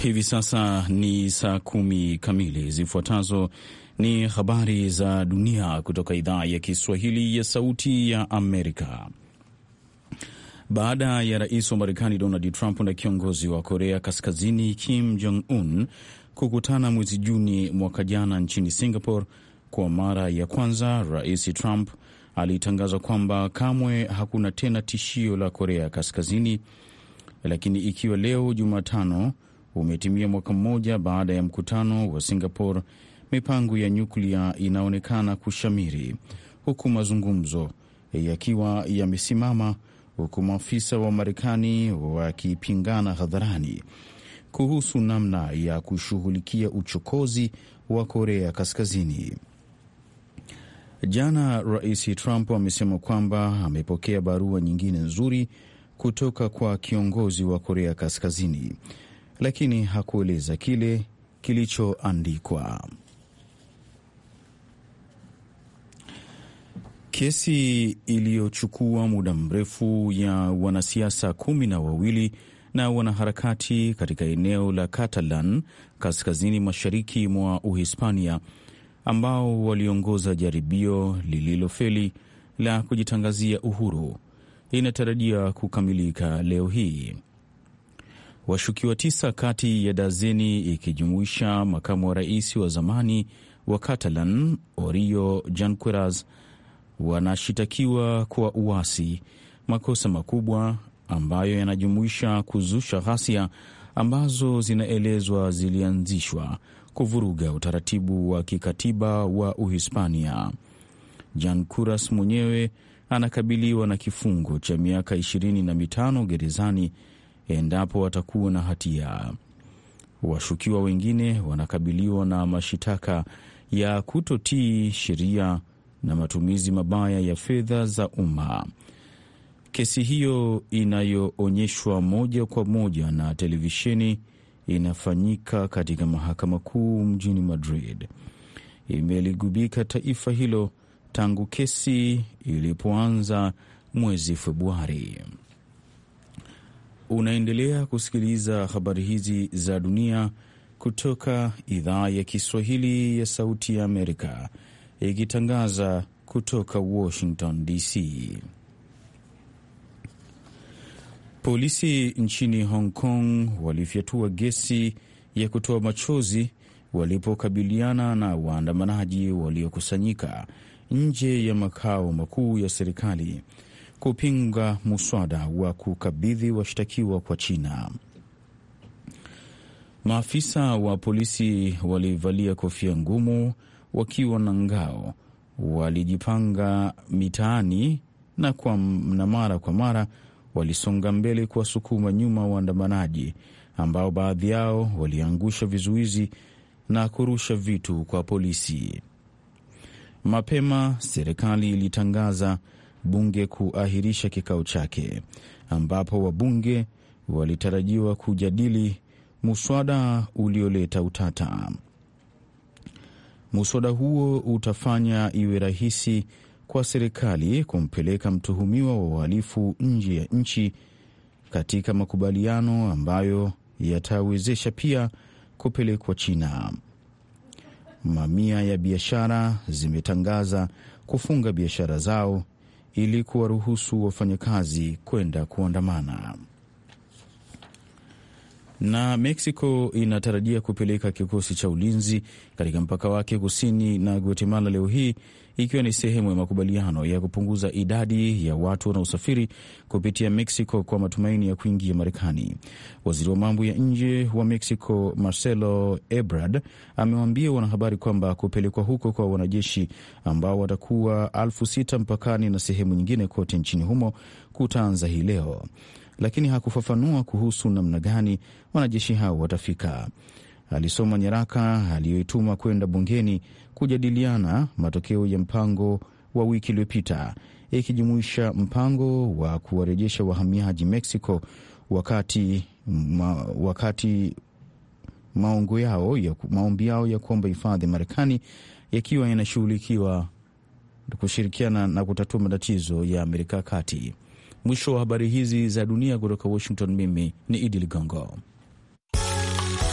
Hivi sasa ni saa kumi kamili. Zifuatazo ni habari za dunia kutoka idhaa ya Kiswahili ya Sauti ya Amerika. Baada ya rais wa Marekani Donald Trump na kiongozi wa Korea Kaskazini Kim Jong Un kukutana mwezi Juni mwaka jana nchini Singapore, kwa mara ya kwanza rais Trump alitangaza kwamba kamwe hakuna tena tishio la Korea Kaskazini. Lakini ikiwa leo Jumatano umetimia mwaka mmoja baada ya mkutano wa Singapore, mipango ya nyuklia inaonekana kushamiri, huku mazungumzo yakiwa yamesimama, huku maafisa wa Marekani wakipingana hadharani kuhusu namna ya kushughulikia uchokozi wa Korea Kaskazini. Jana Rais Trump amesema kwamba amepokea barua nyingine nzuri kutoka kwa kiongozi wa Korea Kaskazini, lakini hakueleza kile kilichoandikwa. Kesi iliyochukua muda mrefu ya wanasiasa kumi na wawili na wanaharakati katika eneo la Catalan kaskazini mashariki mwa Uhispania ambao waliongoza jaribio lililofeli la kujitangazia uhuru inatarajia kukamilika leo hii. Washukiwa tisa kati ya dazeni ikijumuisha makamu wa rais wa zamani wa Catalan Orio Junqueras wanashitakiwa kwa uasi, makosa makubwa ambayo yanajumuisha kuzusha ghasia ambazo zinaelezwa zilianzishwa kuvuruga utaratibu wa kikatiba wa Uhispania. Junqueras mwenyewe anakabiliwa na kifungo cha miaka ishirini na mitano gerezani endapo atakuwa na hatia. Washukiwa wengine wanakabiliwa na mashitaka ya kutotii sheria na matumizi mabaya ya fedha za umma. Kesi hiyo inayoonyeshwa moja kwa moja na televisheni inafanyika katika mahakama kuu mjini Madrid. Imeligubika taifa hilo tangu kesi ilipoanza mwezi Februari. Unaendelea kusikiliza habari hizi za dunia kutoka idhaa ya Kiswahili ya Sauti ya Amerika, ikitangaza kutoka Washington DC. Polisi nchini Hong Kong walifyatua gesi ya kutoa machozi walipokabiliana na waandamanaji waliokusanyika nje ya makao makuu ya serikali kupinga muswada wa kukabidhi washtakiwa kwa China. Maafisa wa polisi walivalia kofia ngumu wakiwa na ngao, walijipanga mitaani na, kwa, na mara kwa mara walisonga mbele kuwasukuma nyuma waandamanaji ambao baadhi yao waliangusha vizuizi na kurusha vitu kwa polisi. Mapema serikali ilitangaza bunge kuahirisha kikao chake ambapo wabunge walitarajiwa kujadili muswada ulioleta utata. Muswada huo utafanya iwe rahisi kwa serikali kumpeleka mtuhumiwa wa uhalifu nje ya nchi katika makubaliano ambayo yatawezesha pia kupelekwa China. Mamia ya biashara zimetangaza kufunga biashara zao ili kuwaruhusu wafanyakazi kwenda kuandamana. Na Mexico inatarajia kupeleka kikosi cha ulinzi katika mpaka wake kusini na Guatemala leo hii ikiwa ni sehemu ya makubaliano ya kupunguza idadi ya watu wanaosafiri kupitia Mexico kwa matumaini ya kuingia Marekani. Waziri wa mambo ya nje wa Mexico Marcelo Ebrard amewaambia wanahabari kwamba kupelekwa huko kwa wanajeshi ambao watakuwa elfu sita mpakani na sehemu nyingine kote nchini humo kutaanza hii leo, lakini hakufafanua kuhusu namna gani wanajeshi hao watafika. Alisoma nyaraka aliyoituma kwenda bungeni kujadiliana matokeo ya mpango wa wiki iliyopita ikijumuisha mpango wa kuwarejesha wahamiaji Mexico wakati, ma, wakati maongo yao ya, maombi yao ya kuomba hifadhi Marekani yakiwa yanashughulikiwa kushirikiana na kutatua matatizo ya Amerika Kati. Mwisho wa habari hizi za dunia kutoka Washington. Mimi ni Idi Ligongo.